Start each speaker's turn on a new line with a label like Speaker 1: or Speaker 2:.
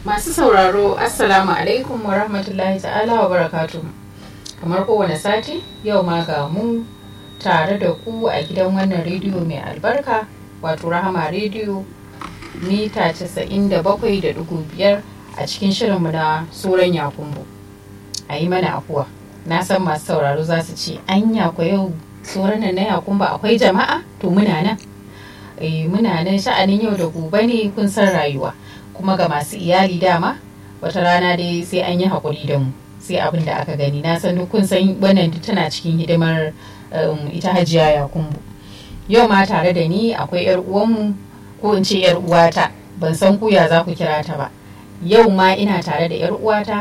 Speaker 1: Masu sauraro Assalamu alaikum wa rahmatullahi ta'ala wa barakatu. Kamar kowane sati yau ma ga mu tare da ku a gidan wannan rediyo mai albarka wato Rahama rediyo mita 97.5 a cikin shirinmu na Suran Yakumbu. A yi mana afuwa. Na san masu sauraro za su ce anya ko yau tsoron nan na Yakumba akwai jama'a to muna nan. Eh, muna nan sha'anin yau da gobe ne kun san rayuwa. kuma ga masu iyali dama wata rana dai sai an yi haƙuri da mu sai abin da aka gani na san kun san wannan tana cikin hidimar ita hajiya ya kumbu yau ma tare da ni akwai yar uwanmu ko in ce yar uwata ban san ku ya za ku kira ta ba yau ma ina tare da yar uwata